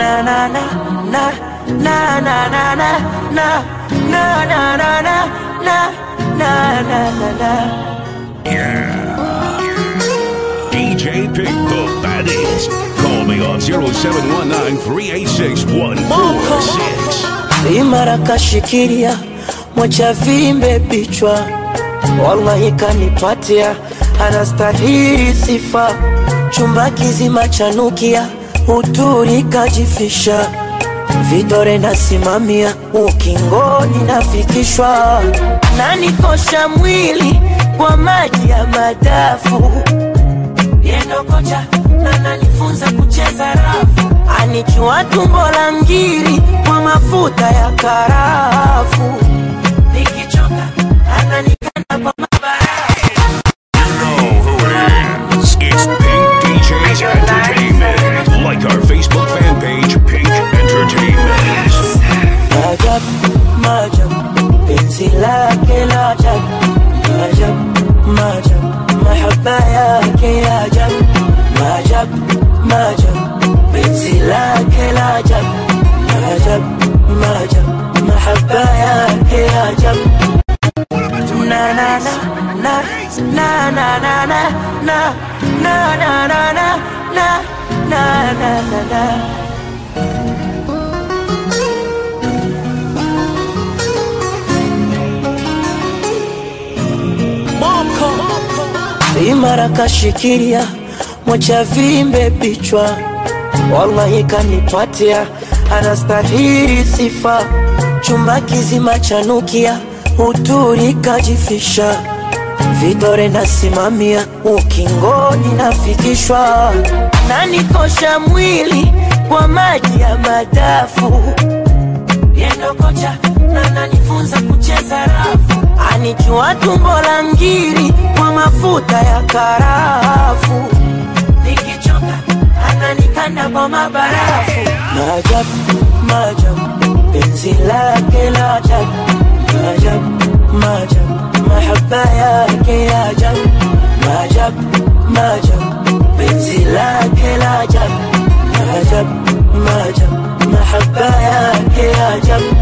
na na na na na na na na na na na na na na na na na na DJ Pick the Baddest. Call me on 0719 386 146. imara kashikilia mwacha vimbe bichwa wallahi kanipatia anastahili sifa chumba kizima chanukia uturi kajifisha vidore nasimamia ukingoni nafikishwa nanikosha mwili kwa maji ya madafu yendo kocha na nanifunza kucheza rafu anichua tumbo la ngiri kwa mafuta ya karafu nikichoka ananikanda kwa mabarafu You know who it is. It's Pink DJs Entertainment. Like our Facebook fan page, Pink Entertainment. Majab, majab, penzi lake la ajab Majab, majab, mahaba yake ya ajab Majab, majab, penzi lake la ajab Majab, majab, mahaba yake ya ajab Na na na na na na na na na na na na na na na na na na imara kashikilia mwacha vimbe bichwa wallahi kanipatia anastahili sifa chumba kizima chanukia uturi kajifisha vidore nasimamia ukingoni nafikishwa nanikosha mwili kwa maji ya madafu yendo kocha na nanifunza kucheza rafu anichua tumbo la ngiri kwa mafuta ya karafu nikichoka ananikanda kwa mabarafu maajabu maajabu penzi lake la ajabu maajabu maajabu mahaba yake ya ajabu maajabu maajabu penzi lake la ajabu maajabu maajabu mahaba yake ya ajabu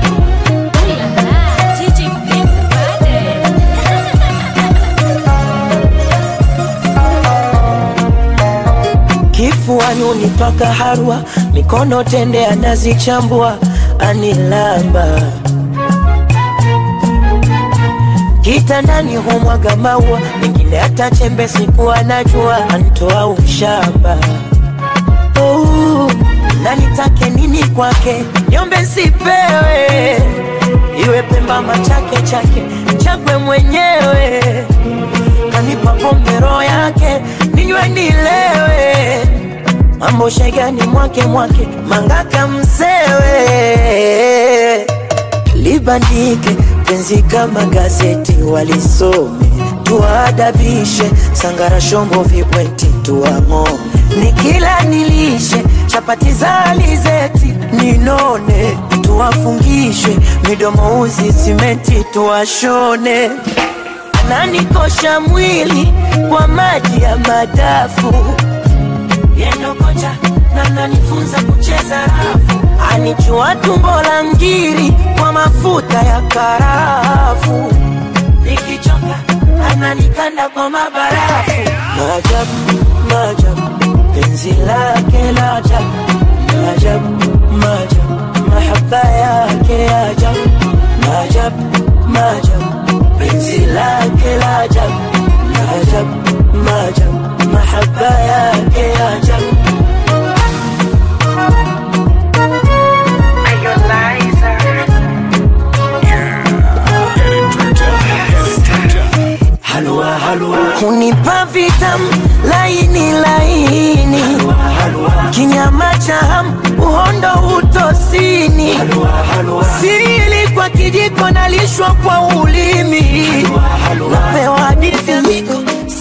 kifuani unipaka harwa mikono tende anazichambua anilamba kitandani humwaga maua mengine hata chembe sikuwa najua antoa ushamba oh, na nitake nini kwake niombe sipewe iwe pemba machake chake chakwe mwenyewe kanipa pombe roho yake ninywe nilewe mambo shegani mwake mwake mangaka msewe libandike penzi kama gazeti walisome tuadabishe sangara shombo vibweti tuang'o nikila nilishe chapati za alizeti ninone tuwafungishe midomo uzi simenti tuwashone ananikosha mwili kwa maji ya madafu yendo kocha na nanifunza kucheza rafu anichua tumbo la ngiri kwa mafuta ya karafu nikichoka ananikanda kwa mabarafu maajabu maajabu penzi lake la ajabu maajabu maajabu mahaba yake ya ajabu maajabu maajabu penzi lake la ajabu maajabu maajabu mahaba yake ya ajabu Get it turned up. Get it turned up. halua halua hunipa vitamu laini laini kinyama cha hamu uhondo utosini sili kwa kijiko nalishwa kwa ulimi napewa hadithi miko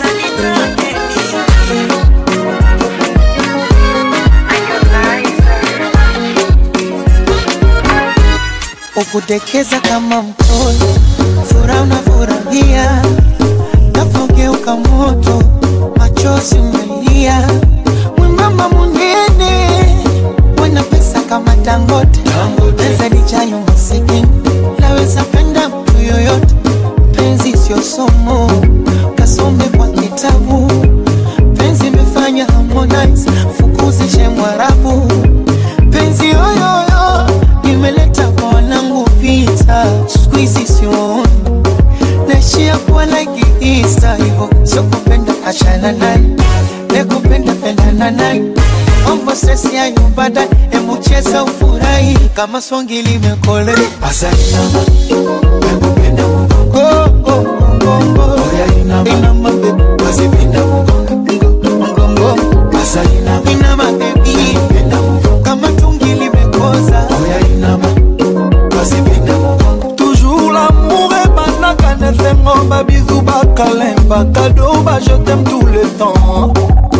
ukudekeza kama mtoto, furaha unafurahia, nafogeuka moto, machozi umelia, mwembamba munene, wena pesa kama dangote pesa ni chayo masikini laweza penda mtu yoyote penzi sio somo kasome kwa kitabu penzi imefanya harmonize fukuzishe mwarabu penzi yoyoyo imeleta kwa wanangu vita skuizi sioni naishia kuwa like Easter hivyo sio kupenda achana naye nekupenda pendana naye mambo sesi ya nyumbada emucheza ufurahi kama swangi limekole asainama nakupenda mgongo mgongo inama baby wasipenda mgongo mgongo asainama inama baby kama tungi limekoza inama wasipenda mgongo toujours l'amour ebandaka na esengo babizu bakalemba kado bajetem tout le temps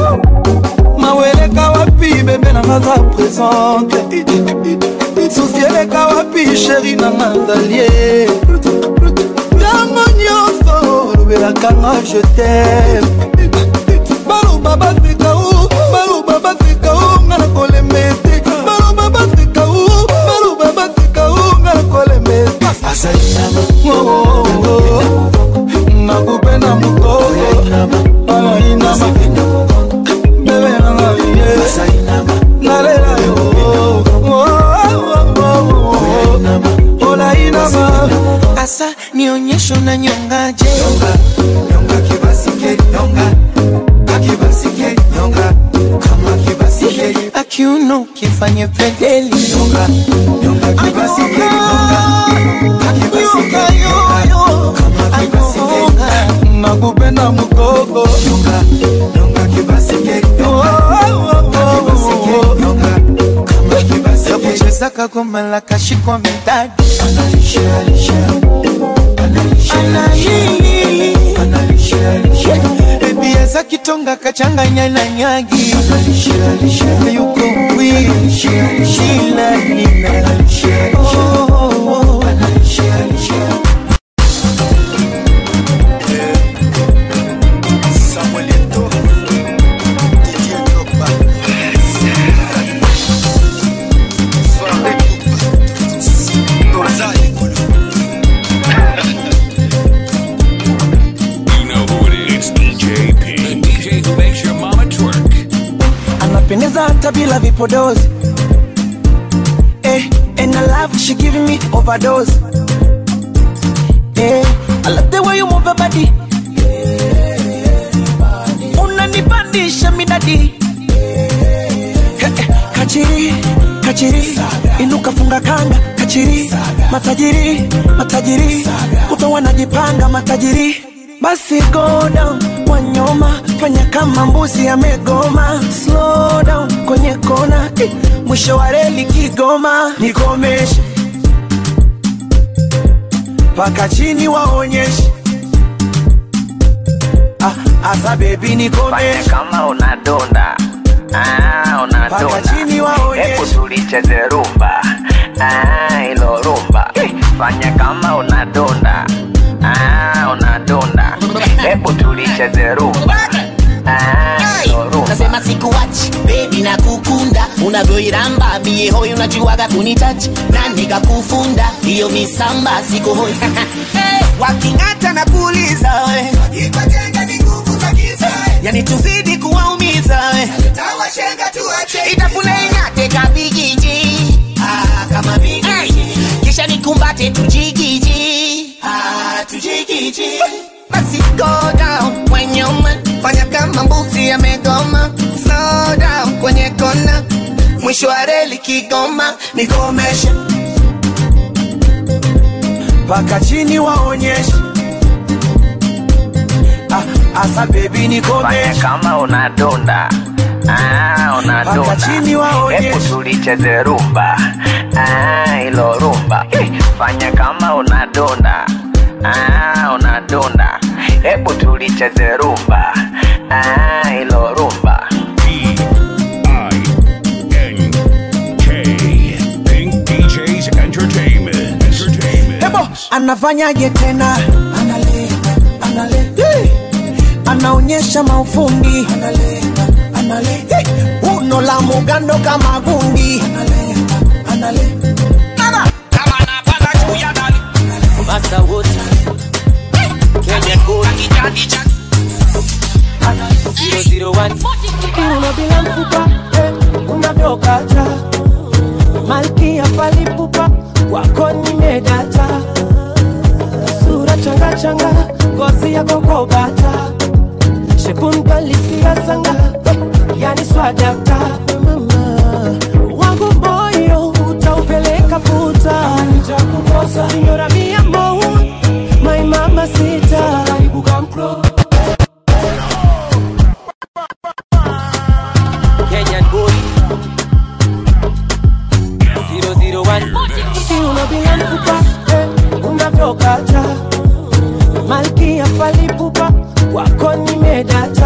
maweleka wapi bebe nanga za présente susi eleka wapi sheri nanga zalie ntango nyonso olobelakanga je tem baloba baseka u baloba baseka u nga na kolema ete baloba baseka u baloba baseka u nga na kolema ete asainama Oh, oh, oh. nakupenda mukoko alainama wasipenda mgongo bebe nanga ye asainama nalela yo Oh, oh, oh, oh, oh. olainama asa nionyesho na nyongaje Nyonga, nyonga kibasikeli, nyonga. Akibasikeli, nyonga. Kama kibasikeli, akiuno kifanye pedeli nyonga. Nyonga kibasikeli, nyonga. Akibasikeli, nyonga. Kama kibasikeli, nakupenda mukoko nyonga. Nyonga kibasikeli, Oh, nyonga. oh, oh, oh, Akibasikeli, oh. nyonga. Kama kibasikeli, yakucheza kagoma la kashikwa midadi analisha, alisha. Analisha, alisha. Analisha, alisha. bebi eza kitonga kachanganya na nyagi Analisha, alisha. yuko wishila nina Oh, oh, oh. Samuel Eto'o, Didier Drogba, Fare Kupa, Noza Ekolo. You know who it is. It's DJ P. The DJ who makes your mama twerk. anapendeza hata bila vipodozi eh, and I love she giving me overdose eh, I love the way you move your body unanipandisha midadi eh, eh, kachiri kachiri inuka funga kanga kachiri matajiri matajiri kuta wanajipanga matajiri basi go down wanyoma fanya kama mbuzi amegoma slow down kwenye kona eh, mwisho wa reli kigoma nikomeshe mpaka chini waonyeshe ah, asa bebi Fanya nikomeshe kama unadonda ah, Paka unadonda chini waonyeshe. hebu tulicheze rumba ah, ilo rumba Eh, fanya kama unadonda ah, unadonda hebu tulicheze rumba ah, ilo rumba nasema sikuwachi bebi na kukunda unavyoiramba mie hoi unajuaga kunitachi na nikakufunda hiyo misamba siko hoi hey, waking'ata na kuuliza we yani tuzidi kuwaumiza we itafune ing'ate kabigiji ah, kama bigiji hey, kisha nikumbate tujigiji ah, tujigiji basi go down kwenye uma fanya kama mbuzi amegoma slow down kwenye kona mwisho wa reli kigoma nikomeshe mpaka chini waonyeshe ah, asa bebi fanya nikomeshe kama unadonda ah, unadonda Paka chini waonyeshe. hebu tulicheze rumba ah, ilo rumba Eh, fanya kama unadonda ah, unadonda hebu tulicheze rumba ah, ilo rumba P I N K. Pink DJs Entertainment. Entertainment. Ebo, anafanyaje tena analenga, analenga. Hey! anaonyesha maufundi analenga, analenga. Hey! uno la mugando kama gundi analenga, Nale. Mama, kama napanda juu ya dali. Masa wote. Kenya Gold. Akijadi jadi. 001 Kiuno bila mfupa eh, unavyokata malkia falipupa wako nimedata sura changa changa ngozi yako kobata shepunkalisia sanga eh, yani swadakta mama wangu moyo utaupeleka puta nitakukosa sinyora mia mo my mama sita karibu kamklo Kenyan boy 001 Kiuno bila mfupa eh, unavyokata malkia falipupa wako nimedata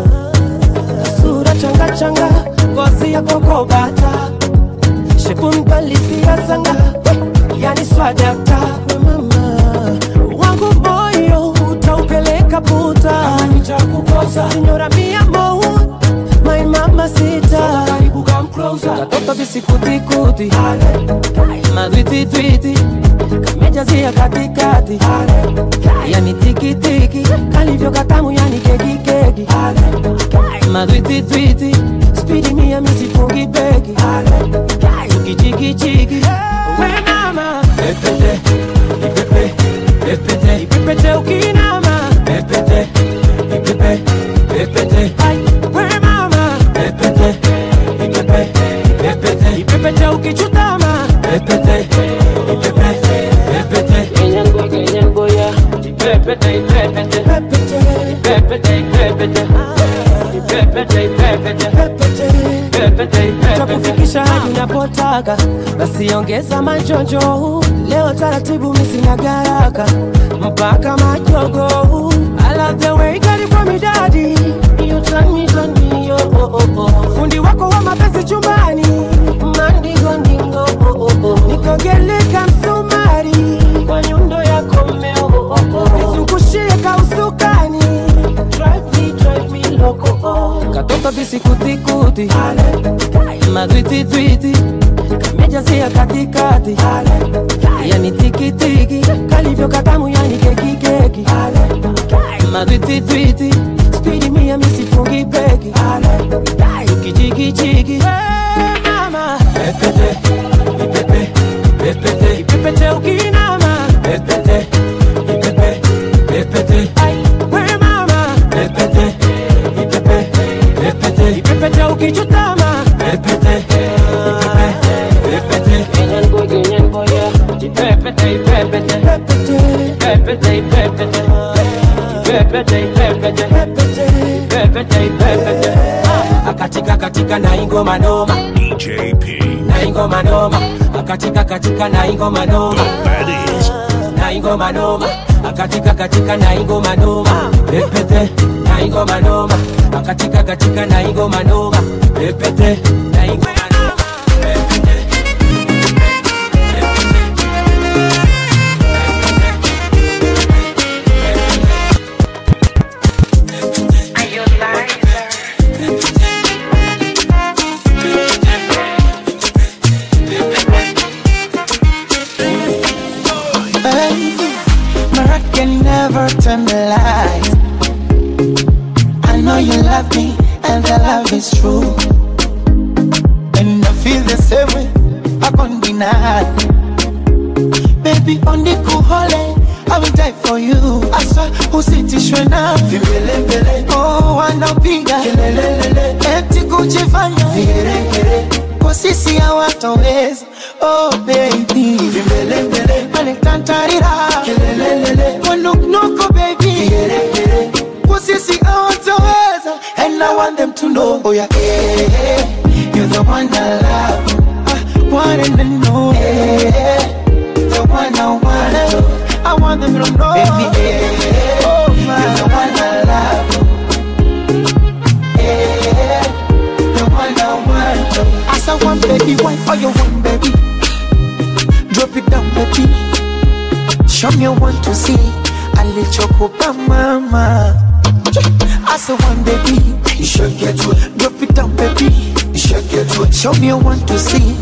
sura changa changa ngozi yako kobata shepunkalisia sanga eh, yani swadakta mama wangu moyo utaupeleka puta nitakukosa sinyora mia mo my mama sita karibu come closer katoto bisikutikuti madwititwiti kamejazia katikati yani tikitiki kalivyo katamu yani kekikeki madwititwiti spidi mia misifungi beki tukichikichiki we mama pepete ipepe pepete ipepete ukinama pepete ipepe pepete Ai, we mama pepete ipepe pepete ipepete ukichutama pepete ipepe pepete kenyango kenyango ya ipepete ipepete pepete ipepete ipepete ipepete ipepete pepete ipepete takufikisha hadi unapotaka basi ongeza majonjo leo taratibu misina garaka mpaka majogo I love the way kali kwa midadi You turn me, turn me, oh, oh, oh, oh. fundi wako wa mapenzi chumbani mandingo ndingo oh, oh, oh. nikogeleka msumari kwa nyundo yako mmeo oh, oh, oh. nizungushie kausukani drive me, drive me loco oh. katoto bisikutikuti madwititwiti kamejazia katikati yani tikitiki kalivyo katamu yani kekikeki madwititwiti spidi mia misifungi beki tukichikichiki mama pepete ipepe pepete ipepete ukinama pepete ipepe pepete Ai, we mama pepete ipepe pepete ipepete ukichutama pepete ipepe pepete kenyan boy kenyan boy ya ipepete ipepete pepete pepete ipepete pepete ipepete pepete ipepete akatika katika na ingoma noma DJ P. na ingoma noma akatika katika na ingoma noma That is na ingoma noma akatika katika na ingoma noma pepete na ingoma noma akatika katika na ingoma noma pepete na ingoma noma pepete Baby, Mariah can never tell me lies. I know you love me, and the love is true. And I feel the same way, I can't deny. Baby, on the cool holiday, I will die for you. I swear, usitishwe na vimbelembele. Oh, wanapiga kelelelele, eti kujifanya vigeregere kwa sisi hawatoweza. Oh baby, vimbelembele, wanitantarira kelelelele, wanuknuku baby, vigeregere kwa sisi hawatoweza. And I want them to know, oh yeah, eh, eh, you're the one I love, I want them to know, eh, eh, the one I want. I want them to know, baby, eh, oh my, you're the one I love, eh, the one I want. As I want, baby, why all you want, baby? Drop it down, baby. Show me one to see. Alichokupa mama. As I want, baby, you should get to it. Drop it down, baby. You should get to it. Show me one to see.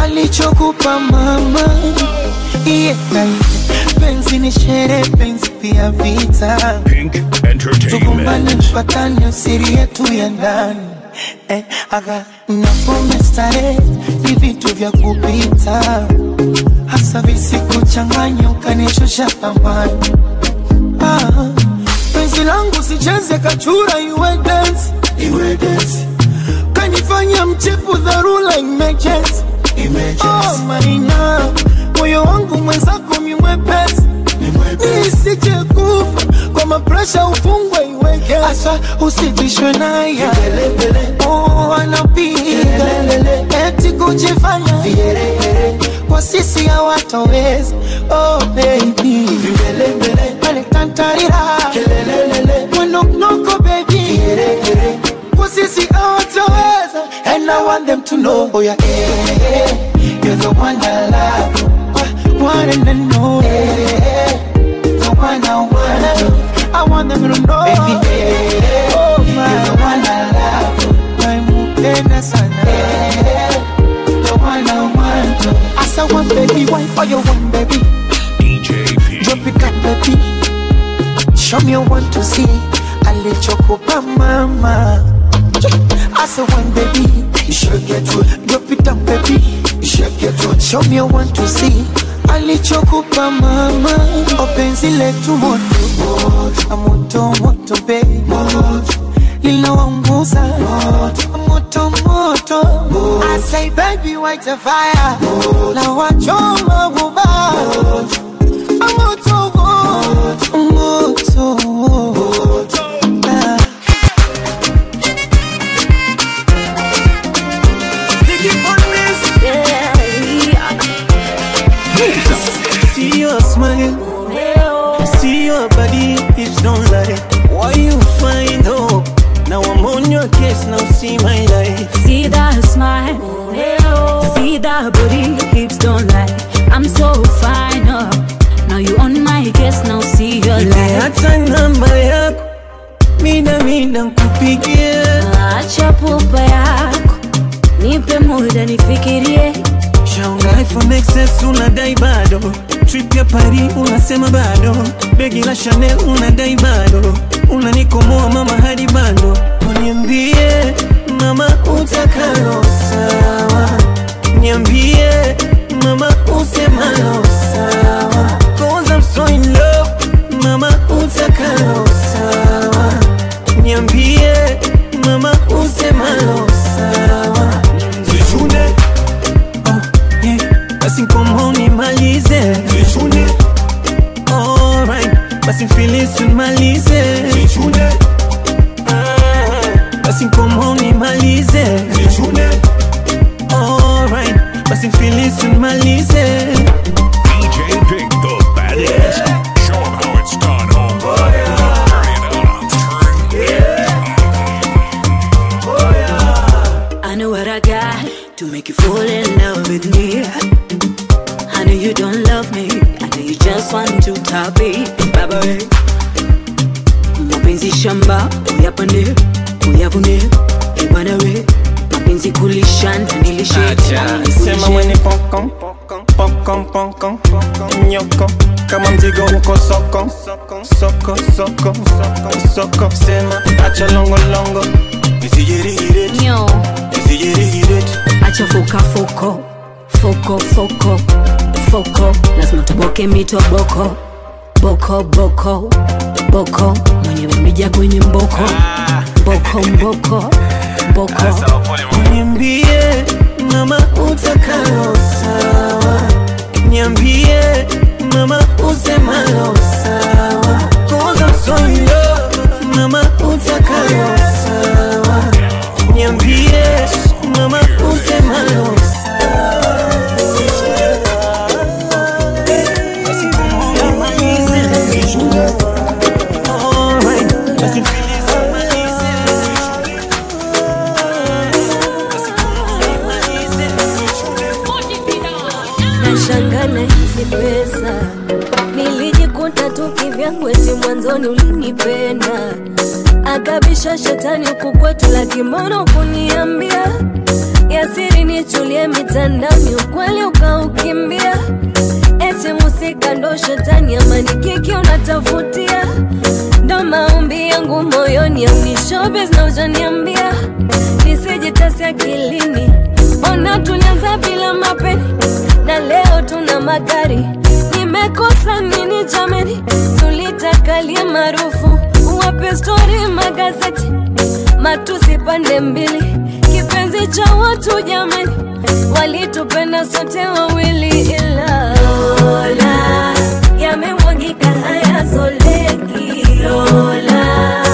alichokupa mama yeah. penzi ni shere penzi pia vita Pink tukumbane Entertainment. mpatane usiri yetu ya ndani eh, aga napome starehe ni vitu vya kupita hasa visikuchanganya ukanishusha thamani ah, penzi langu sicheze kachura iwe dance iwe dance kanifanya mchepu dharura emergency oh maina moyo wangu mwenzako mimwepesi nisije kufa kwa mapresha ufungwe iweke asa usitishwe naye oh, anapiga eti kujifanya kwa sisi hawatoweza oh, baby aletantarira mwenoknoko baby kwa sisi hawatoweza and I want them to know oh, yeah, eh, eh, you're the one I love uh, one and I know eh, the one I want I want them to know baby eh, oh, my, you're the one I love naimupenda sana the one I want as I want baby why for you want baby DJ P. drop it up baby show me you want to see alichokupa mama I said one baby, you should get to it. Drop it down, baby, you should get to it. Show me you want to see. alichokupa mama openzi letu moto moto moto baby linawanguza moto moto I say baby white a fire na wachoma guba moto moto moto Ah. See your smile, see your body, hips don't lie. Why you find hope? Now I'm on your case, now see my life. See that smile, see that booty, hips don't lie. I'm so fine, oh. Now you on my case, now see your life. Hata namba yako mida mida nkupigie, Acha pupa yako, nipe muda nifikirie. shaunga iPhone XS unadai bado, trip ya Paris unasema bado, begi la Chanel unadai bado, unanikomoa mama hadi bado, uniambie mama utakalo sawa, niambie mama usemalo sawa, cause I'm so in love, mama utakalo sawa, niambie mama usemalo sawa, zichune yeah. basi nkomo nimalize Zichune. Alright. basi mfilisi nimalize Zichune. Ah. basi nkomo nimalize Zichune. Alright. basi mfilisi nimalize DJ Pink, the baddest. Show 'em how it's done, homeboy. Turn it up. Turn it I know what I got to make you fall in love with me. I know you don't love me, I know you just want to top it, baba we. Mapenzi shamba, uyapande, uyavune, ebana we. Mapenzi kulisha, nilishe, sema mwenye pokon pokon pokon nyoko kama mzigo uko soko soko soko soko soko sema acha longo longo isijirigire Nyo, isijirigire acha foka foko, foko foko, foko. Lazima tuboke mito boko, boko boko, boko. Mwenyewe mija kwenye mboko, boko mboko, boko. niambie mama utakalo sawa niambie mama usemalo sawa cause I'm so in love mama utakalo sawa niambie mama usemalo nashanga na hizi pesa nilijikuta tu kivyangu eti mwanzoni ulinipenda akabisha shetani huku kwetu lakimono kuniambia ujasiri nichulie mitandaoni, ukweli ukaukimbia. Eti musika ndo shetani, amani kiki unatafutia, ndo maombi yangu moyoni, au ni showbiz na ujaniambia nisijitasi akilini. Ona tulianza bila mapeni na leo tuna magari. Nimekosa nini jameni? Sulitakalie maarufu, wape stori magazeti, matusi pande mbili, kipenzi cha watu jameni, walitupenda sote wawili, ila Lola yamemwagika hayazoleki Lola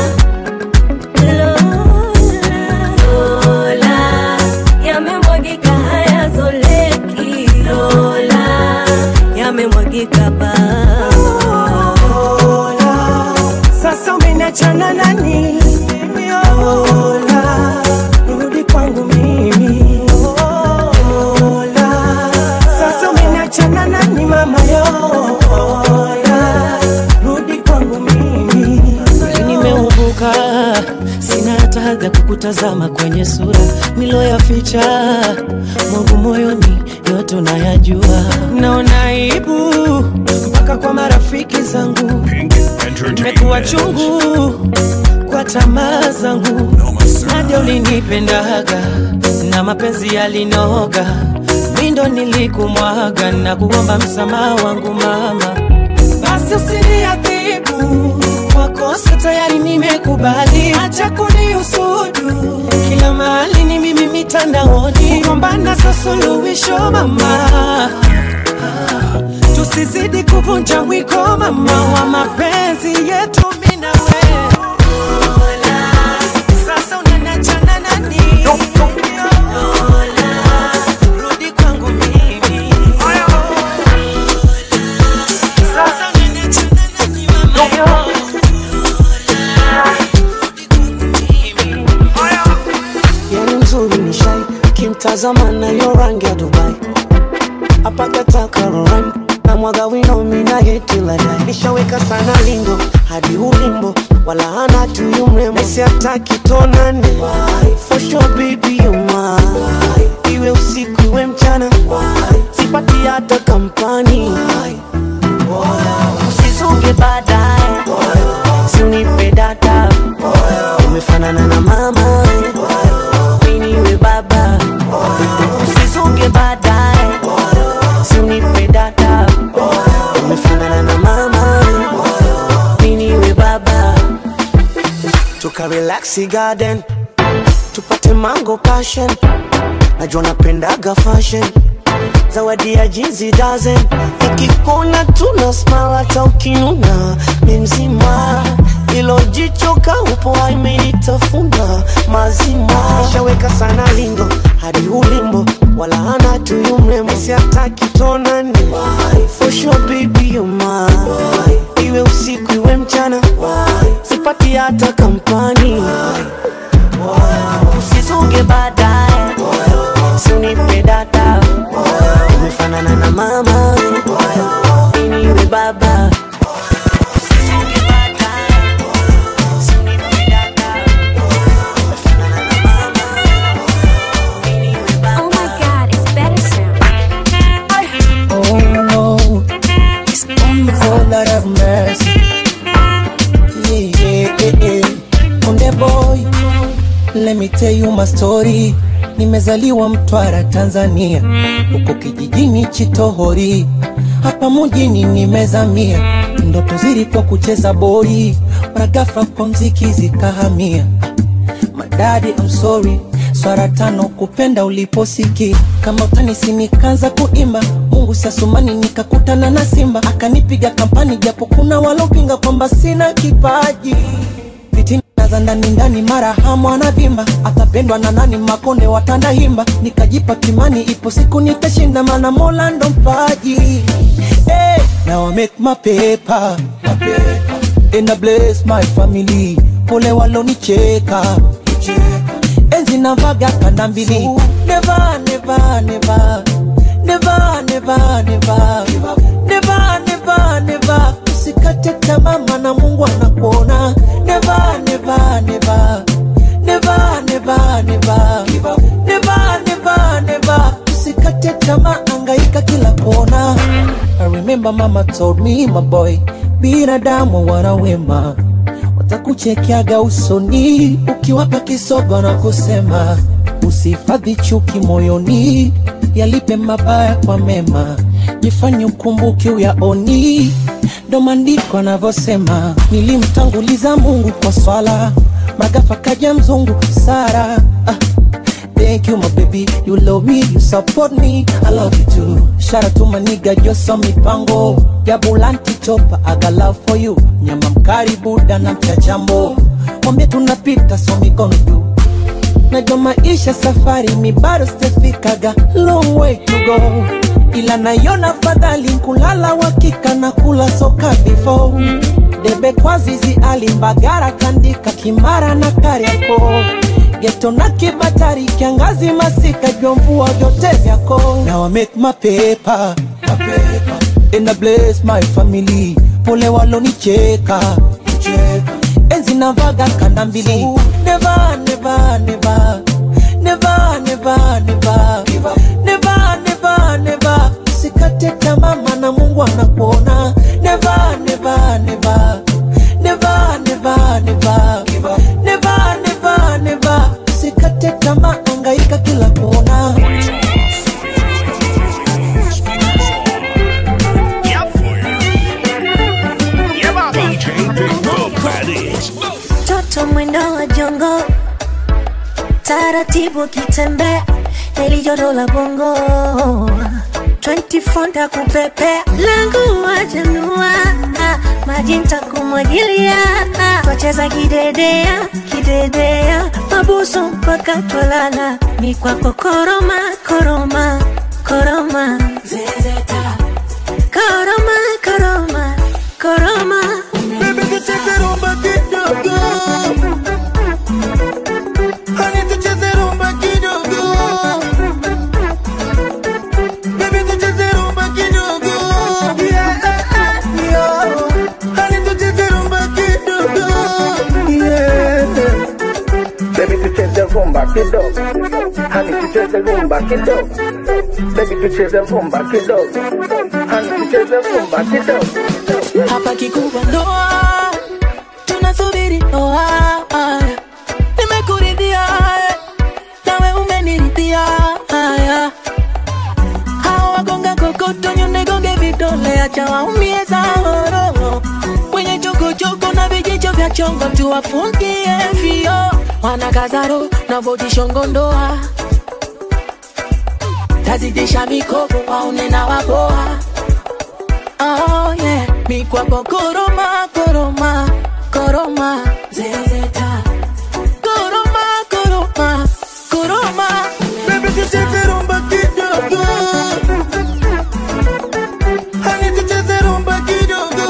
Lola, yamemwagika hayazoleki. Lola, yamemwagika ba. Sasa umeniachana nani? Lola, rudi kwangu mimi. Lola, sasa umeniachana nani mama yo? Lola, rudi kwangu mimi. Kweli nimeubuka, sina hata hadhi ya kukutazama kwenye sura niloyaficha mwangu moyoni, yote unayajua. Naona aibu mpaka kwa marafiki zangu, imekuwa chungu kwa tamaa zangu. Nadia ulinipendaga na mapenzi yalinoga, mindo nilikumwaga na kuomba msamaha wangu mama basi usiniadhibu kwa kosa tayari nimekubali, acha kunihusudu kila mahali ni mimi mitandaoni, kugombana za suluhisho mama, tusizidi kuvunja mwiko mama wa mapenzi yetu mimi na wewe. Sasa unaniachana nani? Lola, rudi kwangu mimi. Sasa unaniachana nani mama? yani mzuri ni shai kimtazama nayo rangi ya dubai apakatakaroran na mwaga wino mina yetiladai nishaweka sana lingo hadi ulimbo wala hana tuyu mrembo nesi ataki tonane for sure baby you mine iwe usiku iwe mchana sipati hata kampani usizunge baadaye siunipe data umefanana na mama miniwe baba usizunge baadaye siunipe data umefanana na mama miniwe baba tukarelaxi garden tupate mango passion najua napendaga fashion zawadi ya jinsi dozen ikikona tuna smile hata ukinuna mi mzima ilo jicho kaupo imenitafuna mazima ishaweka sana lingo hadi ulimbo wala hana tuyu mrembo siataki tonani for sure baby you mine iwe usiku iwe mchana sipati hata kampani usizunge baadaye siunipe data umefanana na mama miniwe baba Usizunge baadaye, siunipe data, umefanana na mama, miniwe baba. Oh my god, it's better sound. Oh no, it's only for Lord of mercy. Yeah, yeah, yeah, yeah. Konde boy, let me tell you my story. Nimezaliwa Mtwara, Tanzania, huko kijijini Chitohori, hapa mjini nimezamia. Ndoto zilikuwa kucheza boli, mara ghafla kwa mziki zikahamia. Madadi, I'm sorry swara tano kupenda uliposiki kama utanisi nikaanza kuimba mungu siasumani nikakutana na simba akanipiga kampani japo kuna walopinga kwamba sina kipaji fitina za ndani ndani mara hamu anavimba atapendwa na nani makonde watanda himba nikajipa kimani ipo siku nitashinda mana mola ndo mpaji hey, now I make my paper, my paper. And I bless my family pole walonicheka enzi navaga kanda mbili never, never, never. Never, never, never. Never, never, never. usikate tamaa maana mungu anakuona never, never, never. Never, never, never. Never, never, tamaa angaika kila kona I remember mama told me my boy binadamu wana wema watakuchekeaga usoni ukiwapa kisogo na kusema usihifadhi chuki moyoni yalipe mabaya kwa mema jifanye ukumbuke uyaoni ndo maandiko anavyosema nilimtanguliza mungu kwa swala magafa kaja mzungu sara ah. Thank you, my baby. You love me, you support me. I love you too. Shout out to my nigga, Joso Mipango. Jabulanti chopa, I got love for you. Nyama mkari buda na mchachambo. Mwambie tunapita, so mikono juu. Najua maisha safari, mi bado sijafikaga. Long way to go. Ila naiona fadhali kulala wakika na kula soka before. Debe kwa zizi alimbagara kandika kimara na kariako geto na kibatari kiangazi masika vyomvua vyote vyako now I make my paper, my paper. and I bless my family pole walonicheka cheka. enzi navaga kanda mbili never, never, never. Never, never, never. Never, never, never. usikate tamaa maana mungu anakuona never, never, never. Never, never, never. Never, never, never. usikate tamaa angaika kila kona DJ Big Book, that is. Toto mwendo wa jongo, taratibu kitembea, heli joto la bongo 24 ntakupepea, langu wajanua, maji ntakumwagilia, twacheza kidedea, kidedea, mabusu mpaka twalala, mi kwako koroma, koroma, koroma, zezeta, koroma, koroma, koroma, Baby, tucheze rumba kidogo. Honey, tucheze rumba kidogo. Baby, tucheze rumba kidogo. Yeah, yeah. Honey, tucheze rumba kidogo. Yeah. Baby tucheze rumba kidogo, hani tucheze rumba kidogo. Baby tucheze rumba kidogo, hani tucheze rumba kidogo. hapa kikubwa ndoa tunasubiri ndoa nimekuridhia eh, nawe umeniridhia haya hawa wagonga kokoto nyondegonge vidole acha waumie zao wenye chokochoko na vijicho vya chongo tuwafungie vio wanakazaro na vojishongo ndoa tazidisha mikopo waone na wapoa Oh yeah, mi kwako koroma, koroma, koroma, zezeta. Koroma, koroma, koroma. Baby, tucheze rumba kidogo. Honey, tucheze rumba kidogo.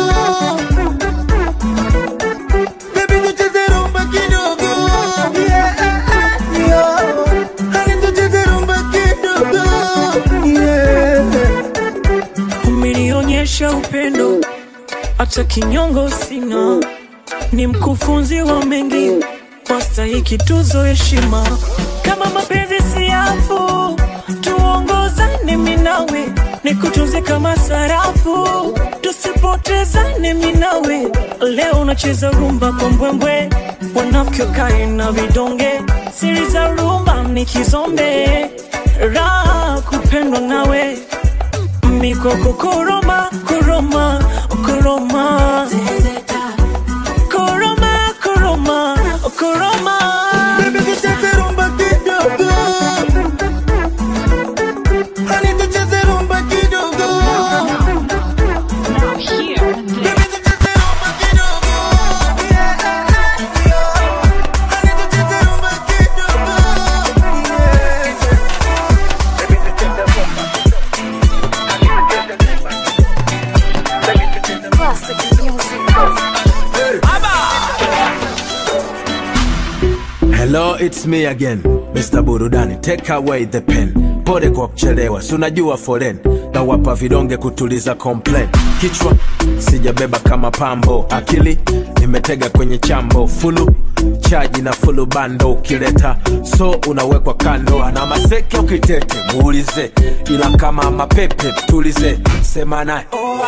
Baby, tucheze rumba kidogo. Yeah, yeah. Honey, tucheze rumba kidogo. Yeah. umenionyesha upendo hata kinyongo sina ni mkufunzi wa mengi wastahiki tuzo heshima kama mapenzi siafu tuongozane minawe nikutunze kama sarafu tusipotezane minawe leo unacheza rumba kwa mbwembwe wanafiki wakae na vidonge siri za rumba ni kizombe raha kupendwa nawe mikoko koroma koroma koroma koroma koroma koroma Baby, tucheze rumba kidogo. Honey, tucheze rumba kidogo. Baby, tucheze rumba kidogo. Yeah, yeah. Honey, tucheze rumba kidogo. Yeah. Hello, it's me again, Mr. Burudani. Take away the pen. Pole kwa kuchelewa, si unajua foren na wapa vidonge kutuliza complain. Kichwa sijabeba kama pambo, akili nimetega kwenye chambo fulu chaji na fulu bando ukileta so unawekwa kando ana maseke ukitete muulize ila kama mapepe tulize sema naye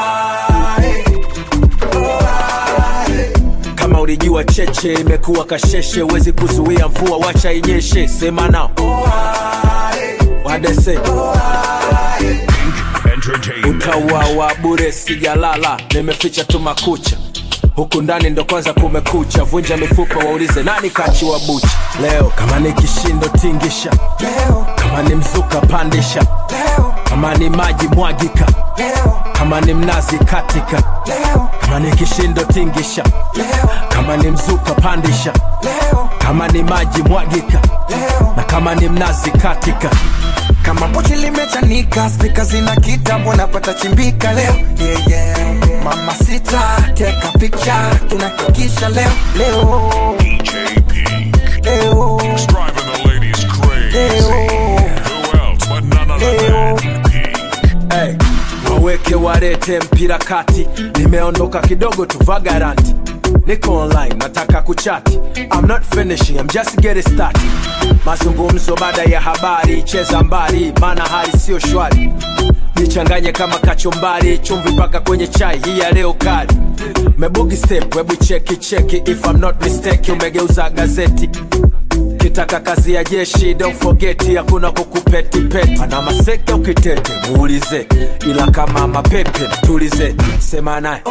kama ulijua cheche imekuwa kasheshe wezi kuzuia mvua wacha inyeshe sema nao wadese Entertainment. utauawa bure sijalala nimeficha tu makucha huku ndani ndo kwanza kumekucha vunja mifupa waulize nani kachiwa bucha leo kama ni kishindo tingisha leo kama ni mzuka pandisha leo kama ni maji mwagika leo kama ni mnazi katika leo kama ni kishindo tingisha leo kama ni mzuka pandisha leo kama ni maji mwagika leo na kama ni mnazi katika kama pochi limechanika spika zina kitambo napata chimbika leo yeah, yeah. mama sita teka picha tunakikisha leo leo DJ Pink. leo He's driving the ladies crazy. Who else but none other than Pink? hey, waweke warete mpira kati nimeondoka kidogo tu vagaranti niko online nataka kuchati I'm not finishing, I'm just getting started mazungumzo baada ya habari cheza mbali maana hali sio shwari nichanganye kama kachumbari chumvi mpaka kwenye chai hii ya leo kali mebugi step webu cheki cheki if I'm not mistake umegeuza gazeti kitaka kazi ya jeshi don't forget hakuna kukupetipeti ana maseke ukitete muulize ila kama mapepe tulize sema naye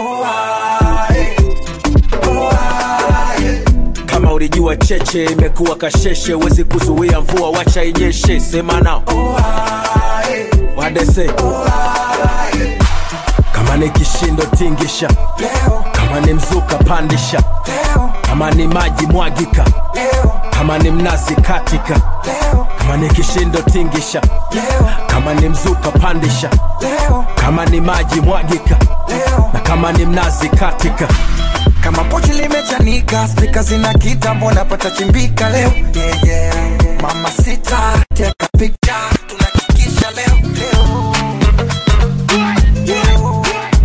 kama ulijua cheche imekuwa kasheshe wezi kuzuia mvua wacha inyeshe sema nao wadese kama ni kishindo tingisha kama ni mzuka pandisha kama ni maji mwagika kama ni mnazi katika kama ni kishindo tingisha kama ni mzuka pandisha kama ni maji mwagika na kama ni mnazi katika kama pochi limechanika spika zina kitambo napata chimbika leo yeah, yeah. mama sita teka picha tunakikisha leo leo Leo.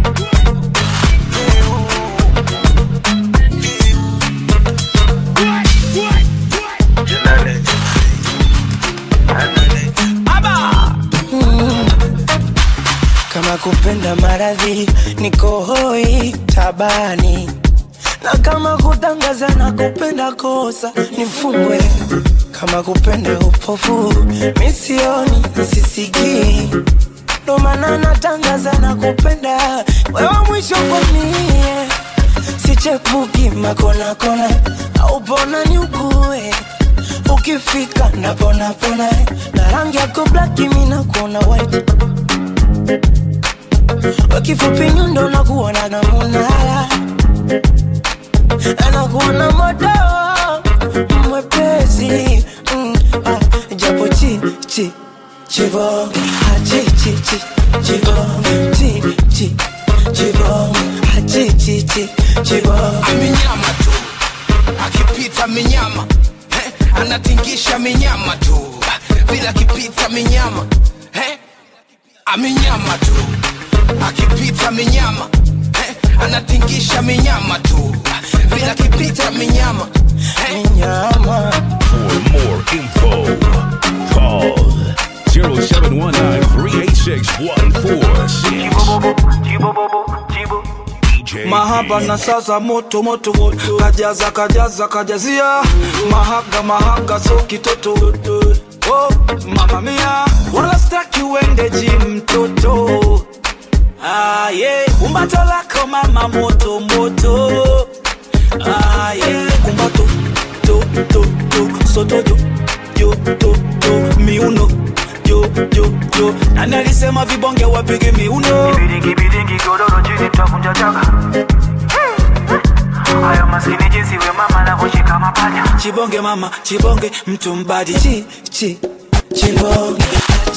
Mm. kama kupenda maradhi niko hoi tabani na kama kutangaza na kupenda kosa nifungwe kama kupenda upofu misioni sisikii ndo maana natangaza na kupenda wewe mwisho kwa mie sichepuki makonakona aupona ni ukue ukifika naponapona na rangi yako blaki mina kuona white wakifupi nyundo nakuona na munala anakuona moto mwepesi mm, ah, japo chi chi chibong ah, chi chi chi chibong chi chi chibong ah, chi chi chi chibong amenyama tu akipita minyama eh, anatingisha minyama tu vile akipita minyama eh, amenyama tu akipita minyama eh, anatingisha minyama tu vile akipita minyama eh, minyama For more info, call 0719-386-146. mahaba na sasa moto moto kajaza kajaza kajazia mahaga mahaga so kitoto oh, mama mia wala staki uende jim mtoto ah, yeah. kumbato lako mama moto moto ah, yeah. kumbato to to to soto jo jo to to miuno jo jo jo nani alisema vibonge wapige miuno Kibidingi godoro chini tutakunja chaka Hayo maskini jinsi we mama anavyoshika mapaja chibonge mama chibonge mtu mbadi chi chi chibonge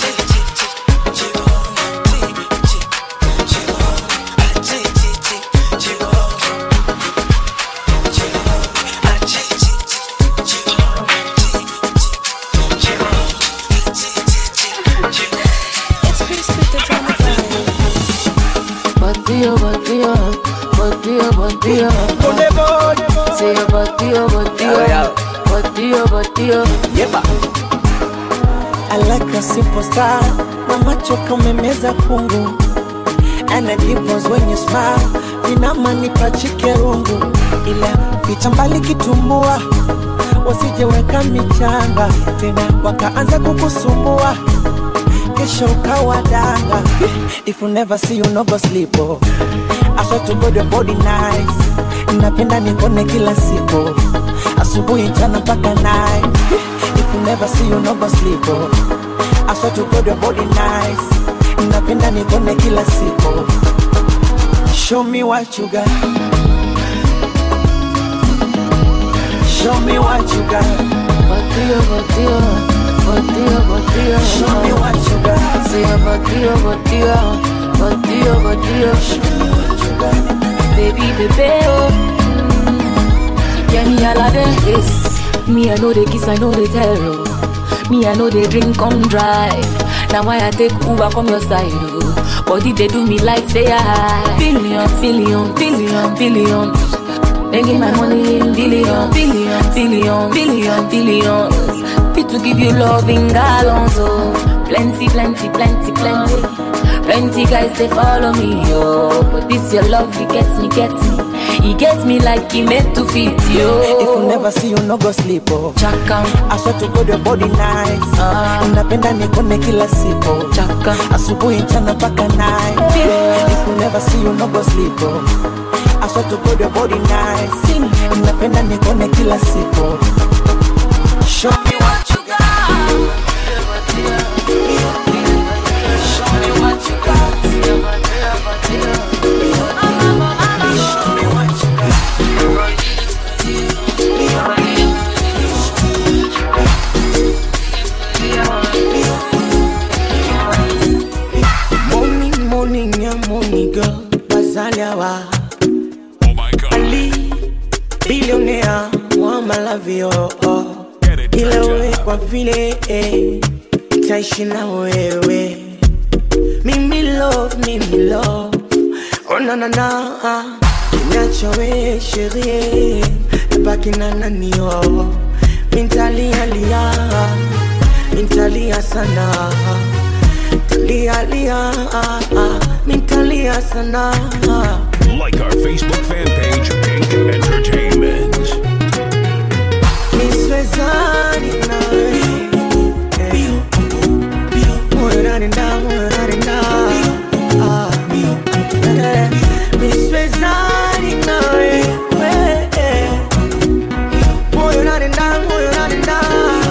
Batido, batido, batido, batido. Say your batido, batido. body, oh, body, oh. Yeba. I like a simple style na macho kamemeza kungu and the dimples when you smile vinamanipa chikerungu ila picha mbali kitumbua wasijeweka michanga tena wakaanza kukusumbua kesho ukawa danga if you never see you no go sleep oh. I swear to God your body nice napenda nikone kila siku asubuhi jana mpaka night if you never see you no go sleep oh. I swear to God your body nice napenda nikone kila siku show me what you got show me what you got Body, oh, body, oh. Body, oh, body, oh. show me what you got Say a body, oh, body, oh. Body, oh, body, oh. show me what you got Baby, baby, oh. Mm. Yeah, me all of this. Me, I know the kiss, I know the terror. Me, I know the drink come drive. Now why I take Uber from your side, oh. Body they do me like say I billion, billion, billion, billions. Making my money in billion, billion, billion, billion, billions. Fit to give you love in gallons, oh. Plenty, plenty, plenty, plenty. Plenty guys they follow me, yo. But this your love, it gets me, gets me. He gets me like he meant to fit, yo. If you never see you no go sleep oh. Chaka, I swear to God your body nice Ah. napenda nikone kila siku chaka, asubuhi mchana mpaka night if you never see you no go sleep oh. I swear to God your body nice napenda nikone kila siku show me what you got show me what you got show me what you got Morning, morning, yeah, morning, girl. Bazaliawa. Oh my god. Ali, billionaire, wa malavio. Oh. Get it, Ila wewe Georgia. kwa vile eh, taishi na wewe. Mimi love, mimi love. Oh na na na. Niacha wewe sherie. Baki na nani oh. Mintalia lia. Mintalia sana. Lia lia. Mintalia sana. Like our Facebook fan page, Pink Entertainment. Niswezani nawe. Eh. Moyo unanenda, moyo unanenda. Ah. Eh. Niswezani nawe. Eh. Moyo unanenda, moyo unanenda.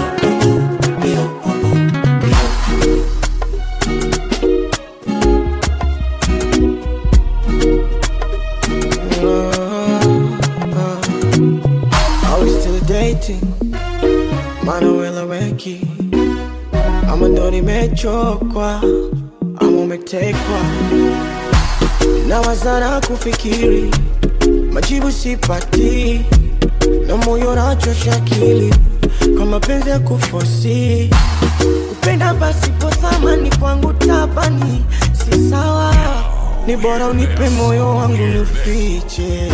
Are we still dating? Manuela Weki ama ndo nimechokwa ama umetekwa na wazana kufikiri majibu sipati na moyo nachosha akili kwa mapenzi ya kufosi kupenda pasipo thamani kwangu tabani si sawa ni bora unipe moyo wangu nifiche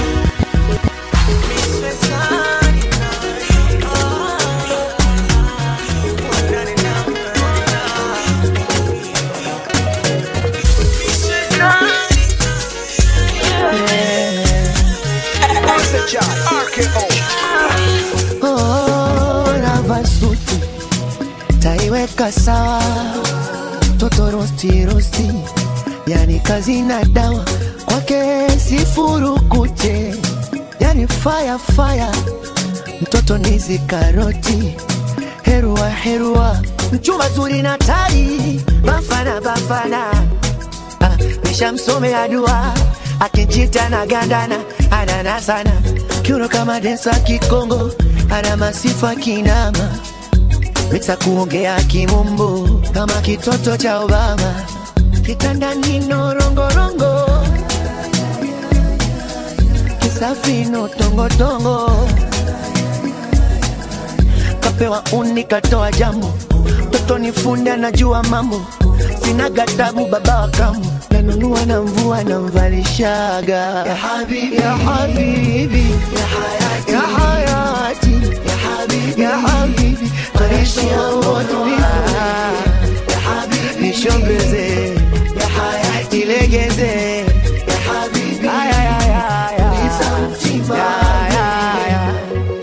Oh, navaa suti taiweka sawa toto rosti rosti yani kazi na dawa kwake sifurukute yani fire fire mtoto nizi karoti herua herua mchumba zuri na tai bafana bafana ah, nishamsomea dua akinjita na gandana anana sana kiuno kama densa kikongo ana masifa kinama miksa kuongea kimumbu kama kitoto cha obama kitandani norongorongo kisafino tongotongo kapewa uni katoa jambo toto ni fundi anajua mambo sina gatabu baba wa kamu nanunua na mvua namvalishaga ya habibi, ya habibi, ya hayati, ya hayati, ya habibi, ya habibi marishia moto ya habibi nishombeze ya hayati ilegeze ya habibi aya ya ya ya ya ya ya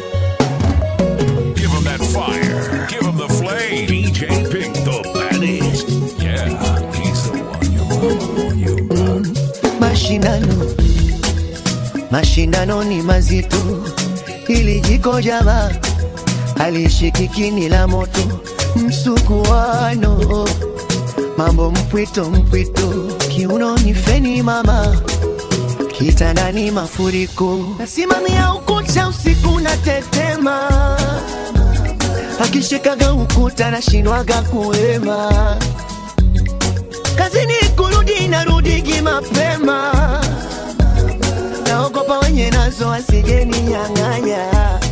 Give him that fire. Give him the flame. DJ Pink, the baddest. Yeah, he's the one you want, you want. mashindano mashindano ni mazito ili jiko jama alishikikini la moto msukuano mambo mpwito mpwito kiunoni feni mama kitandani mafuriko nasimamia ukuta usiku na tetema akishikaga ukuta nashindwaga kuema kazini kurudi narudigi mapema naogopa wenye nazo asijeni nyang'anya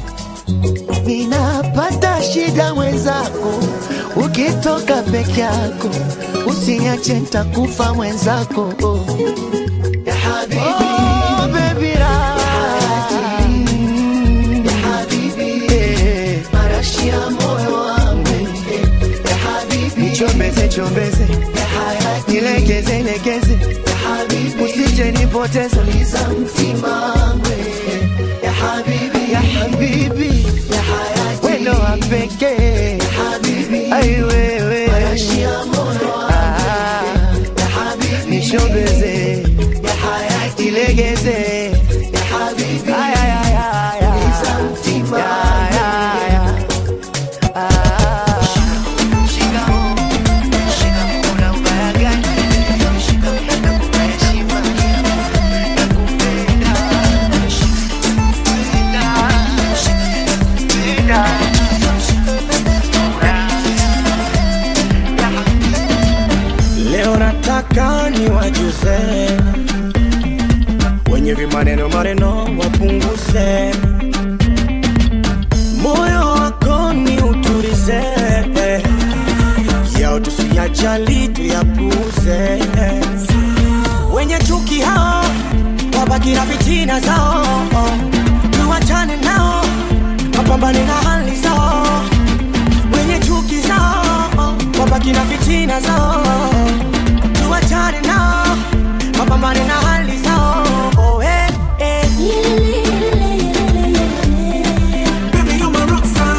ninapata shida mwenzako ukitoka peke yako usiniache ntakufa mwenzako ya habibi oh, baby marashia moyo wangu ya habibi nichombeze chombeze nilegeze legeze usije nipoteza liza mtima wangu ya habibi ya habibi ya hayati wendo wa pekee ya habibi ai wewe Ah, nishombeze ya hayati ilegeze ya habibi ay ay ay ay ay liza mtima ya ya ya ah shikamo shikamo una ubaya gani shikamo nakupa heshima nakupenda Leo nataka ni wajuze wenye vimaneno maneno wapunguze, moyo wako ni uturize, yao tusiyajali tuyapuze, wenye chuki hao wabaki na fitina zao, tuwachane nao wapambane na hali zao, wenye chuki zao wabaki na fitina zao tuwachane nao wapambane na hali zao oh, eh, eh. Baby, you're my rockstar.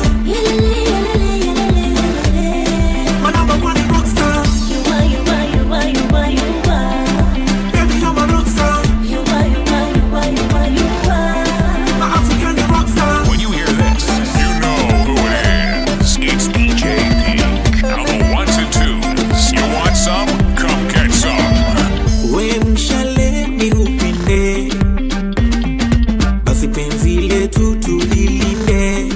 My number one rockstar. Baby, you're my rockstar. My African rockstar. When you hear this, you know who it is. It's DJ Pink. Now the ones and twos. You want some? Come get some. we mshale ni upinde basi penzi letu tulilinde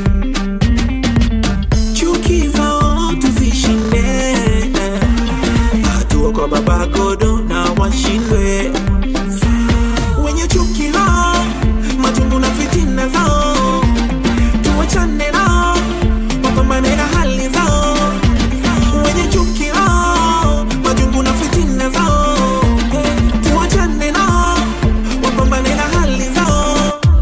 chuki zao tuzishinde hatua kwa baba godo na washindwe wenye chuki lao majungu na fitina zao tuwachane nao wapambane na hali zao wenye chuki lao majungu na fitina zao tuwachane nao wapambane na hali zao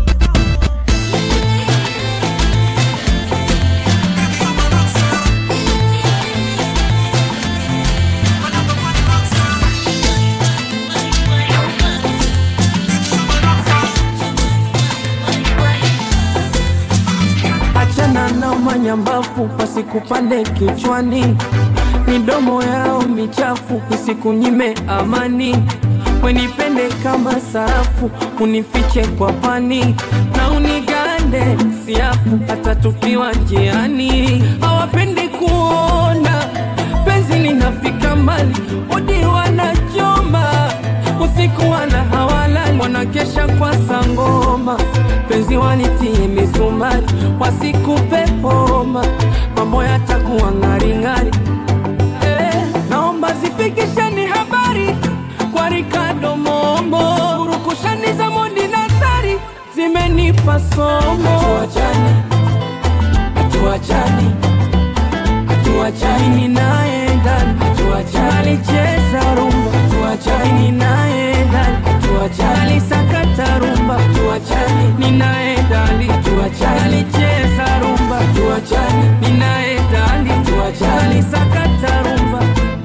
achana na manyambafu pasikupande kichwani midomo yao michafu isikunyime amani wenipende kama sarafu unifiche kwa pani na unigande siafu hata tukiwa njiani hawapendi kuona penzi linafika mbali udi wanachoma usiku wana hawalali wanakesha kwa sangoma penzi wanitie misumari wasikupe homa mambo yatakuwa ng'aring'ari eh, naomba zifikisheni habari kwa Ricardo Mombo urukushani za Modi Nasari zimenipa somo hatuachani hatuachani hatuachani naye ndani hatuachani alicheza rumba hatuachani naye ndani hatuachani alisakata rumba hatuachani ninaye ndani hatuachani alicheza rumba hatuachani tuachane ninaenda hadi tuachane sakata rumba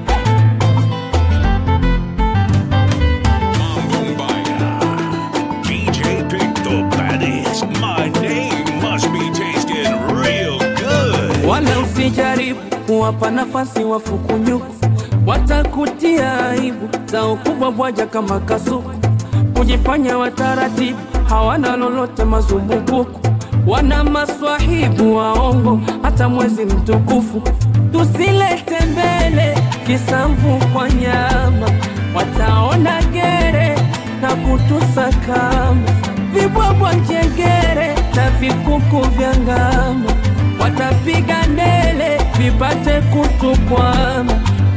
DJ Pick the baddest. My name must be tasting real good. wala usijaribu kuwapa nafasi wafukunyuku watakutia aibu za ukubwa bwaja kama kasuku kujifanya wataratibu hawana lolote mazumbukuku wana maswahibu waongo hata mwezi mtukufu tusilete mbele kisamvu kwa nyama wataona gere na kutusakama vibwabwa njegere na vikuku vya ngama watapiga ndele vipate kutukwama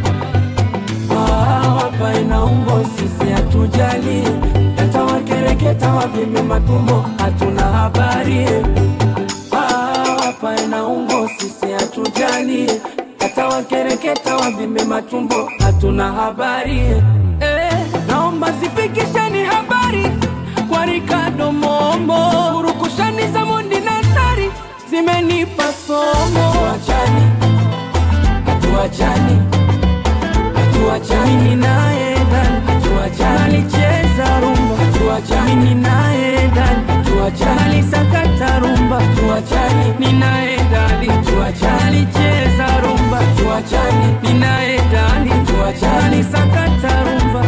Ah, hapa inaumbo sisi hatujali yatawakereketa wavime matumbo hatuna habari Ah, hapa inaumbo sisi hatujali yatawakereketa wavime matumbo hatuna habari eh, naomba zifikisheni habari kwa Ricardo Momo urukushani za Mondi na Sari zimenipa somo hatuachani hatuachani hatuachani mimi naye ndani hatuachani alicheza rumba hatuachani mimi naye ndani hatuachani alisakata rumba hatuachani mimi naye ndani hatuachani alicheza rumba hatuachani mimi naye ndani hatuachani alisakata rumba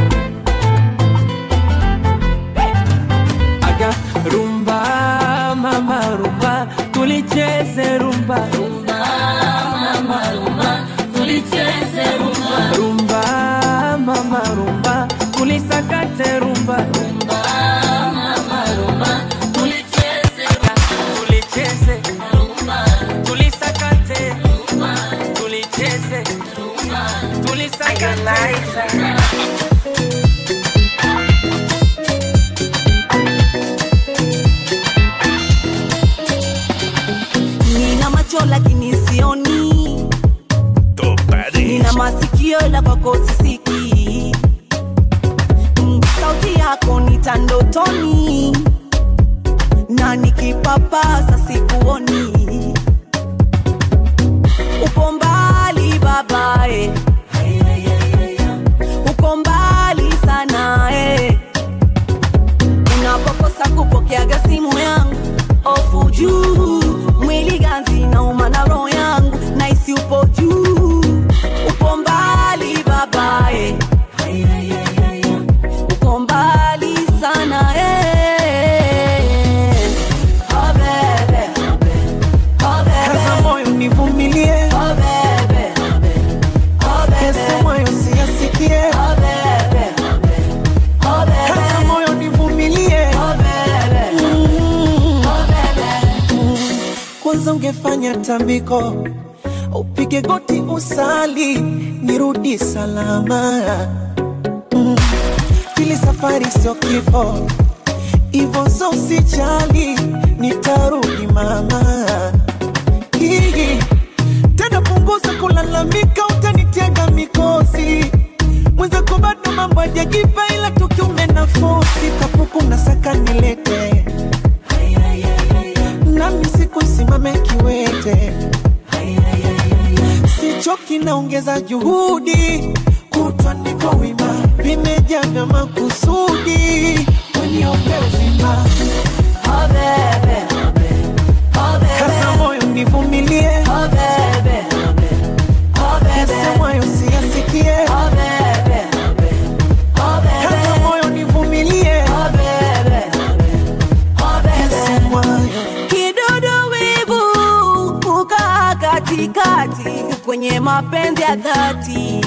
aga rumba mama rumba tulicheze rumba rumba mama rumba tulicheze rumba rumba mama rumba tulisakate rumba rumba mama rumba tulicheze tulicheze rumba tulisakate rumba tulicheze rumba tulisakate nina macho lakini sioni nina masikio la kwako sisikii Mm, sauti yako nitandotoni na nikipapasa sikuoni upo mbali babae uko mbali sana eh. unapokosa kupokeaga simu yangu ofu juu mwili ganzi nauma na roho yangu naisi upo juu upo mbali babae uko mbali sana eh. Oh, bebe. Oh, bebe. kaza moyo nivumilie Oh, bebe. Oh, bebe. yese moyo siyasikie Oh, bebe. Oh, bebe. kaza moyo nivumilie Oh, bebe. Mm. Oh, bebe. kwanza ungefanya tambiko upige goti usali nirudi salama mm. ili safari sio kifo ivo so usijali nitarudi mama Hii. tena punguza kulalamika utanitega mikosi mwenzako bado mambo ajajipa ila tukiume nafosi kapuku na saka nilete nami sikusimame kiwete sichoki naongeza juhudi kutwa niko wima vimejaa vya makusudi weniope uzima Oh, bebe. Oh, bebe. kaza moyo nivumilie Oh, bebe. Oh, bebe. yasemwayo siyasikie Oh, bebe. Oh, bebe. kaza moyo nivumilie Oh, bebe. Oh, bebe. yasemwayo kidudu wivu kukaa katikati kwenye mapenzi ya dhati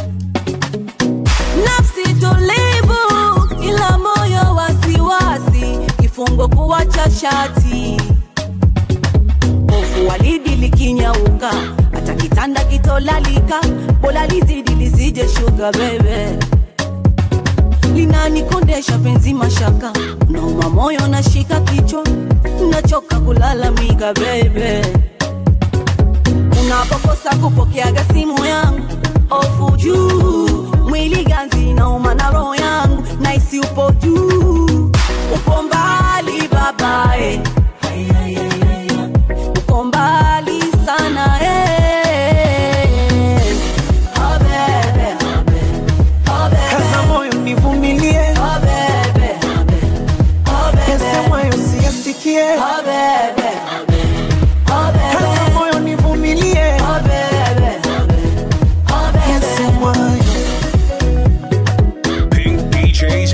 nafsi tulivu ila moyo wasiwasi kifungo kuwacha shati hofu walidi likinyauka hata kitanda kitolalika bola lizidi lisije shuga bebe linanikondesha penzi mashaka nauma moyo nashika kichwa nachoka kulalamika bebe unapokosa kupokeaga simu yangu ofu juu mwili ganzi nauma na roho yangu naisi upo juu upo mbali babae uko mbali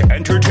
Entertainment.